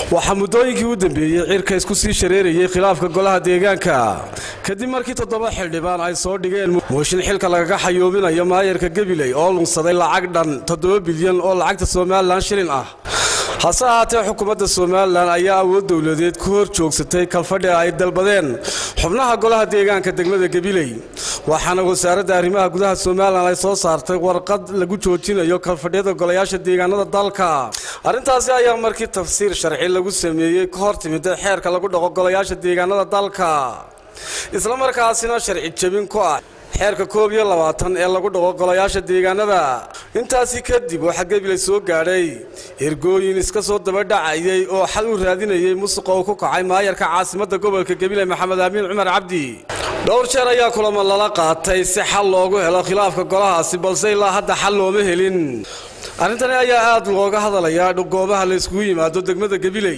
waxaa muddooyinkii u dambeeyey cirka isku sii shareerayey khilaafka golaha deegaanka kadib markii toddoba xildhibaan ay soo dhigeen mooshin xilka lagaga xayoobinayo maayarka gabiley oo lunsaday lacag dhan toddoba bilyan oo lacagta somalilan shilin ah hase ahaatee xukuumadda somalilan ayaa awood dowladeed ku hor joogsatay kalfadhi ay dalbadeen xubnaha golaha deegaanka degmada gabiley waxaana wasaaradda arrimaha gudaha somalilan ay soo saartay warqad lagu joojinayo kalfadhyada golayaasha deegaanada dalka arrintaasi ayaa markii tafsiir sharci lagu sameeyey ka hor timida xeerka lagu dhaqo golayaasha deegaanada dalka islamarkaasina sharci jebin ku ah xeerka koob iyo labaatan ee lagu dhaqo golayaasha deegaanada intaasi kadib waxaa gabiley soo gaadhay ergooyin iska soo dabadhacayay oo xal u raadinayay musuqa uu ku kacay maayarka caasimadda gobolka gabiley maxamed amiin cumar cabdi dhowr jeer ayaa kulamo lala qaatay si xal loogu helo khilaafka golahaasi balse ilaa hadda xal looma helin arrintani ayaa aad looga hadalayaa goobaha la yskugu yimaado degmada gabiley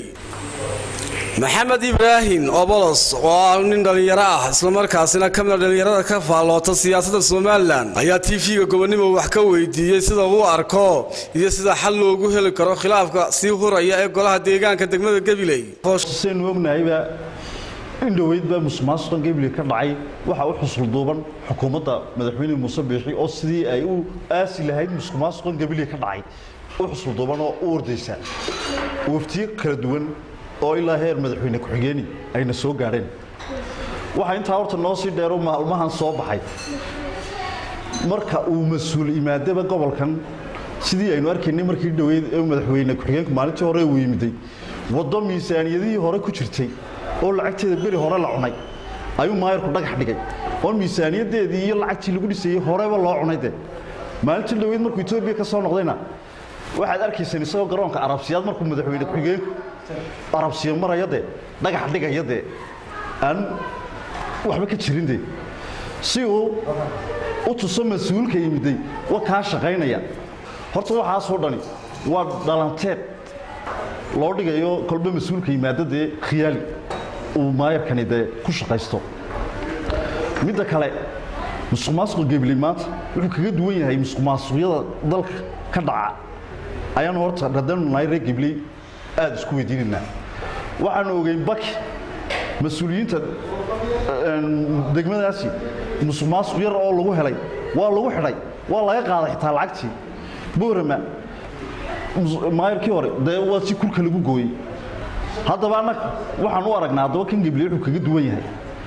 maxamed ibraahim obolos oo ah nin dhallinyaro ah islamarkaasina ka mida dhallinyarada ka faalloota siyaasadda somalilan ayaa tv-ga gobonnimo wax ka weydiiyey sida uu arko iyo sida xal loogu heli karo khilaafka sii huraya ee golaha deegaanka degmada gabiley saynu ognahayba in dhoweydbaa musuqmaasuqan gabiley ka dhacay waxaa u xusul duuban xukuumadda madaxweyne muuse biixi oo sidii ay u aasi lahayd musuqmaasuqan gabiley ka dhacay u xusul duuban oo u ordaysa waftiyo kala duwan oo ilaa heer madaxweyne ku-xigeeni ayna soo gaadheen waxaa intaa horta noo sii dheero maalmahan soo baxay marka uu mas-uul imaadaba gobolkan sidii aynu arkaynay markii dhoweyd ee madaxweyne ku-xigeenku maalintii hore uu yimiday waddo miisaaniyadihii hore ku jirtay oo lacagteeda beri hore la cunay ayuu maayarku dhagax dhigay oo miisaaniyadeedii iyo lacagtii lagu dhisayey horeba loo cunay de maalintii dhoweyd markuu etoobiya ka soo noqdayna waxaad arkaysaan isagoo garoonka arabsiyaad markuu madaxweyne ku-xigeenku arabsiyo maraya dee dhagax dhigaya dee aan waxba ka jirin dee si uu u tuso mas-uulka yimiday wa kaa shaqaynaya horta waxaasoo dhani waa dhalanteed loo dhigayo kolba mas-uulka yimaado dee khiyaali uu maayarkani dee ku shaqaysto midda kale musuqmaasuqa gebiley maanta wuxuu kaga duwan yahay musuqmaasuqyada dalka ka dhaca ayaanu horta haddaynu nahay reer gebiley aada isku weydiinaynaa waxaanu ogeyn baki mas-uuliyiinta degmadaasi musuq maasuq yar oo lagu helay waa lagu xidhay waa laga qaaday xitaa lacagtii boorama maayarkii hore dee waa si kulka lagu gooyey haddaba annaga waxaan u aragnaa haddaba kan gebliye wuxuu kaga duwan yahay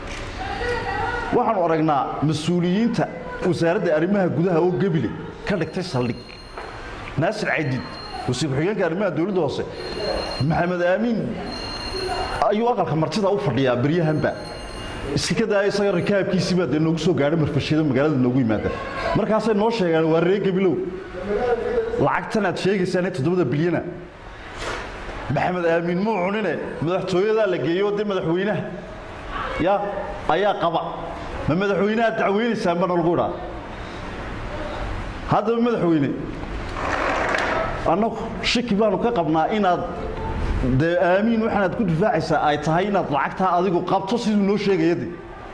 waxaanu aragnaa mas-uuliyiinta wasaaradda arrimaha gudaha oo gebile ka dhigtay saldhig naasir caydid wasiir ku-xigeenka arrimaha dowladda hoose maxamed aamiin ayuu aqalka martida u fadhiyaa beryahanba iska ka daaya isaga rikaabkiisiibaa dee noogu soo gaadha marfashiyada magaalada noogu yimaada markaasay noo sheegaan waa ree gabilow lacagtan aad sheegaysaan ee toddobada bilyana maxamed aamiin muu cunine madaxtooyadaa la geeyo dee madaxweynaha ya ayaa qaba ma madaxweynaha dacweynaysaan bana lagu idhaa haddaba madaxweyne annagu shaki baanu ka qabnaa inaad dee aamiin waxaanaad ku difaacaysaa ay tahay inaad lacagtaa adigu qabto siduu noo sheegaya de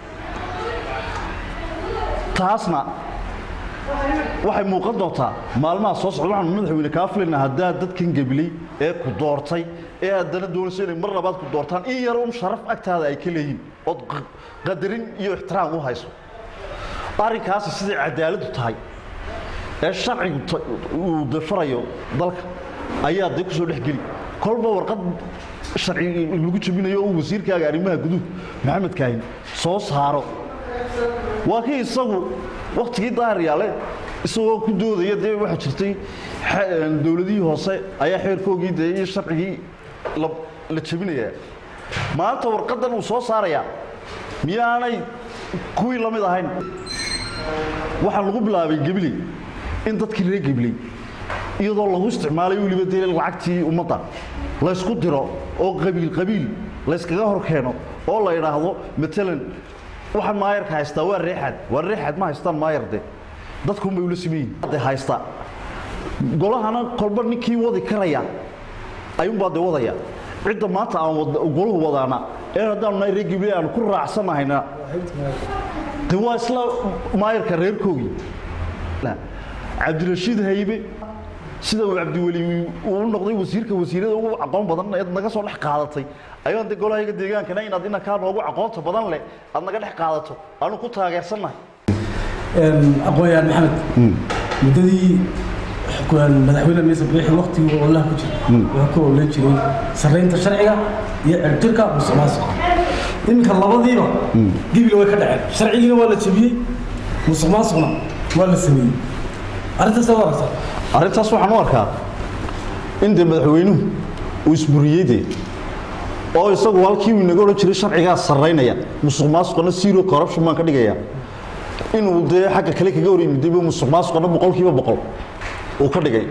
taasna waxay muuqan doontaa maalmaha soo socda waxaanu madaxweyne kaa filaynaa haddaad dadkan gebiley ee ku doortay ee haddana doonayso inay mar labaad ku doortaan in yar un sharaf agtaada ay ka leeyihin ood qadarin iyo ixtiraam u hayso arrinkaasi siday cadaaladdu tahay ee sharcigu uu dafarayo dalka ayaa dee ku soo dhex geli kolba warqad sharci lagu jabinayo oo wasiirkaaga arrimaha guduhu maxamed kaahin soo saaro waa kii isagu wakhtigii daahiryaale isagoo ku doodaya dee waxaa jirtay dowladihii hoose ayaa xeerkoogii dee iyo sharcigii la jabinayaa maanta warqaddan uu soo saarayaa miyaanay kuwii la mid ahayn waxaa lagu bilaabay gebiley in dadkii reer gebley iyadoo lagu isticmaalay weliba dee lacagtii ummadda laysku diro oo qabiil qabiil layskaga hor keeno oo la idhaahdo matalan waxaan maayarka haystaa waa reexaad waa reexaad ma haystaan maayar de dadkunbay ula siman yihin de haysta golahana kolba ninkii wadi karaya ayuunbaa de wadaya cidda maanta aan golahu wadaana ee haddaanu nahay reer gebley aanu ku raacsanahayna de waa isla maayarka reerkoogii cabdirashiid haybe sida uu cabdiweli uu noqday wasiirka wasiirada ugu aqoon badan ee naga soo dhex qaadatay ayaan de golahayaga deegaankana inaad inankaa noogu aqoonta badan leh aad naga dhex qaadato aanu ku taageersannahay aqoon-yahan maxamed muddadii madaxweyne miise biixi waktigii olaha ku jira wuxuu ka oolan jiray sarreynta sharciga iyo cirtirka musuqmaasuqa iminka labadiiba gibile way ka dhaceen sharcigiina waa la jebiyey musuqmaasuqna waa la sameeyey arrintaas waa aragtaa arrintaas waxaan u arkaa in dee madaxweynuhu uu isburiyey dee oo isagu halkii uu inaga odhan jiray sharcigaa sarraynaya musuq maasuqana zero corruption baan ka dhigaya inuu dee xagga kale kaga horyimidayba musuq maasuqana boqolkiiba boqol uu ka dhigay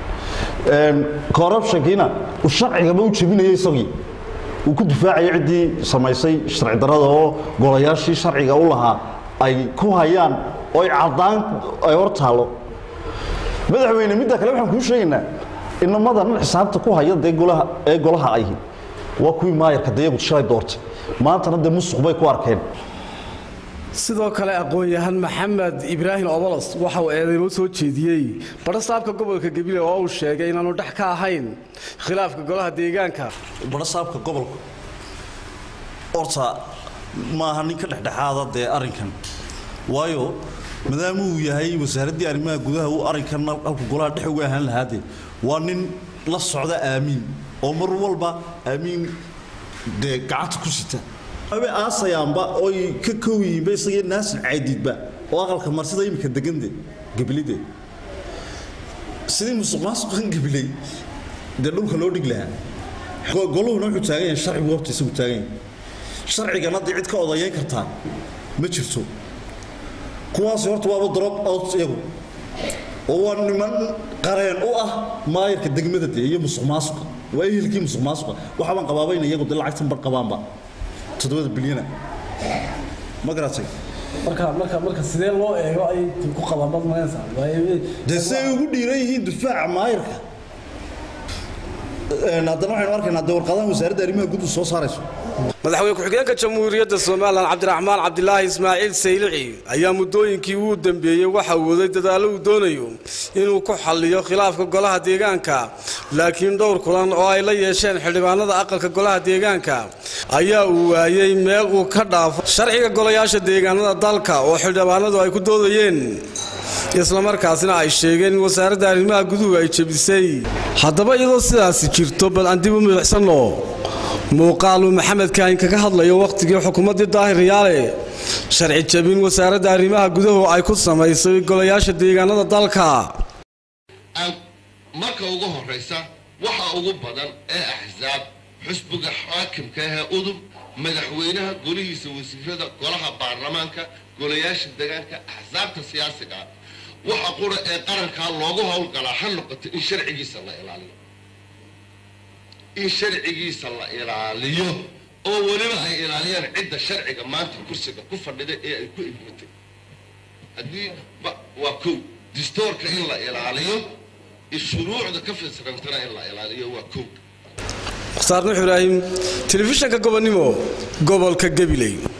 corruptionkiina uu sharcigaba u jebinaya isagii uu ku difaacaya ciddii samaysay sharci darrada oo golayaashii sharciga u lahaa ay ku hayaan oo ay caddaan ay hor taalo madaxweyne midda kale waxaan kuu sheegaynaa inamadan xisaabta ku haya dee golaha ee golaha ahi waa kuwii maayarka dayagu shalay doortay maantana dee musuq bay ku arkeen sidoo kale aqoon-yahan maxamed ibraahim obolos waxa uu eedeymo soo jeediyey badhasaabka gobolka gabiley oo uu sheegay inaanu dhex ka ahayn khilaafka golaha deegaanka badhasaabka gobolka horta maaha nin ka dhexdhexaada dee arrinkan waayo maadaama uu yahay wasaaraddii arrimaha gudaha uu arrinkan halku golaha dhex uga ahaan lahaade waa nin la socda aamiin oo mar walba aamiin dee gacanta ku sita abe aasayaanba oy ka kow yihiinba isagii naasin caydidba oo aqalka marsida imika degande gabilide sidii musuq maasuqan gabiley dee dhulka loo dhig lahaa goluhuna wuxuu taagan yahay sharcigu horta isagu taagan yahay sharcigana dee cid ka odayeyn kartaa ma jirto kuwaasi horta waaba drop out iyagu oo waa niman qareen u ah maayarka degmada dee iyo musuq maasuqa waa ehelkii musuq maasuqa waxaa baan qabaabayna iyagu dee lacagtan bar qabaanba toddobada bilyana ma garatay marka marka marka sidee loo eego ay ku qabaan bad maganaysaa dee siday ugu dhiiran yihiin difaaca maayarka haddana waxaynu arkaynaa dee warqadahan wasaaradda arrimaha guud soo saarayso madaxweyne ku-xigeenka jamhuuriyadda somalilan cabdiraxmaan cabdilaahi ismaaciil saylici ayaa muddooyinkii uu dambeeyey waxa uu waday dadaallo uu doonayo inuu ku xalliyo khilaafka golaha deegaanka laakiin dhowr kulan oo ay la yeesheen xildhibaanada aqalka golaha deegaanka ayaa uu waayey meel uu ka dhaafo sharciga golayaasha deegaanada dalka oo xildhibaanadu ay ku doodayeen islamarkaasina ay sheegeen in wasaaradda arrimaha guduhu ay jebisay haddaba iyadoo sidaasi jirto bal aan dib u milicsanno muuqaaluu maxamed kaahin kaga hadlayo wakhtigii xukuumaddii daahir yaale sharci jabin wasaaradda arrimaha gudahu ay ku samaysay golayaasha deegaanada dalka marka ugu horraysa waxa ugu badan ee axsaab xusbiga xaakimka ahee udub madaxweynaha golihiisa wasiirada golaha baarlamaanka golayaasha deegaanka axsaabta siyaasiga ah waxa qura ee qarankaa loogu howlgalaa ha noqoto in sharcigiisa la ilaaliyo in sharcigiisa la ilaaliyo oo weliba ay ilaaliyaan cidda sharciga maanta kursiga ku fadhida ee ay ku ibmatay haddii waa kow distoorka in la ilaaliyo shuruucda ka fisrantana in la ilaaliyo waa kow mukhtaar nuux ibraahim telefishanka gobonnimo gobolka gabiley